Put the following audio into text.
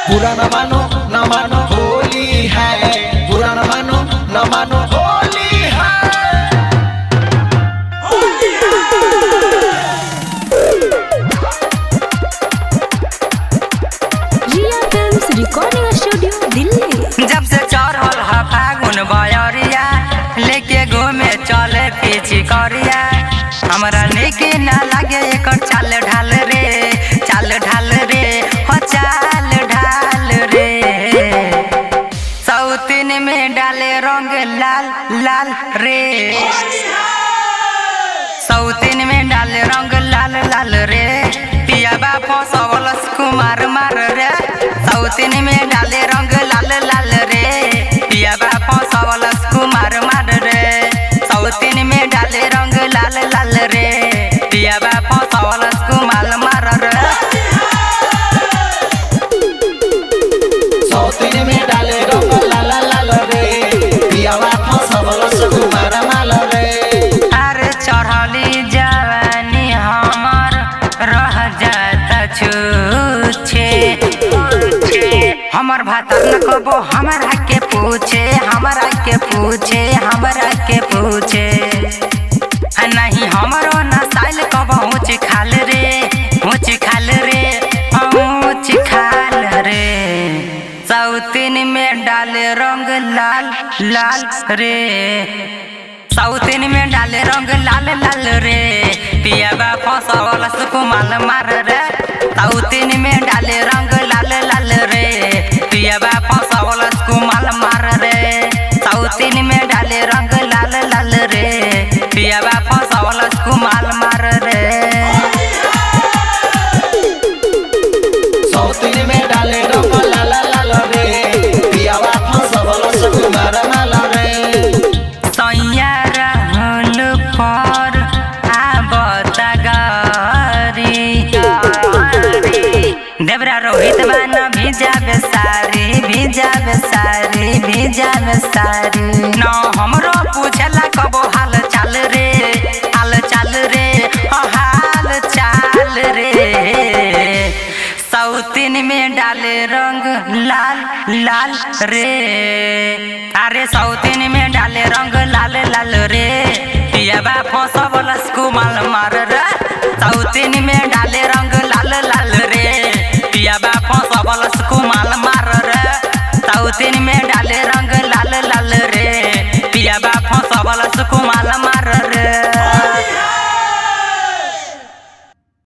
बुरा न मानो न मानो होली है बुरा न मानो न मानो होली है Riya films recording studio Delhi जब से चढ़ल ह फागुन बयरिया लेके घूमे चले पीछी करिया हमरा निक ना लगे एकर चाल ढाल रे चाल ढाल रे हो चाल ढाल रे सौतीन में डाले रंग लाल लाल रे सौतीन में डाले रंग लाल लाल रे पिया बापो सबलस कुमार मार रे सौतीन में डाले रंग लाल लाल रे पिया बापो सबलस कुमार मार रे सौतीन में डाले रंग लाल लाल रे पिया बापो सबलस कुमार मार रे सौतीन में डाले रंग लाल लाल रे पियावा फसवल सुकुमार माल रे अरे चढ़ली जवानी हमर रह जाता छूछे हमर भातर न कबो हमरा के पूछे हमरा के पूछे हमरा के पूछे आ नहीं हमरो न साइल कबो ऊँच खाल रे ऊँच खाल रे ऊँच खाल रे सौतीन में डाले रंग लाल लाल रे सौतीन में डाले रंग लाल लाल रे पिया बा फसवल सुकुमाल मार रे सौतीन में डाले रंग लाल लाल रे पिया बा फसवल सुकुमाल मार रे सौतीन में डाले रंग लाल लाल रे पिया बा फसवल सुकुमाल मार रे सौतीन में डाले रंग लाल लाल रे पियावा फसवल सुकुमार माल रे सैया रहल पर आबता गारी देवरा रोहित बान भिजा बेसारी भिजा बेसारी भिजा बेसारी न हमरो पूछला कबो हाल चाल रे हाल चाल रे ओ हाल चाल रे सौतीन में डाले रंग लाल लाल रे अरे सौतीन में डाले रंग लाल लाल रे पियाबा फसवल कुमाल मार रे सौतीन में डाले रंग लाल लाल रे पियाबा फसवल कुमाल मार रे सौतीन में डाले रंग लाल लाल रे पियाबा फसवल कुमाल मार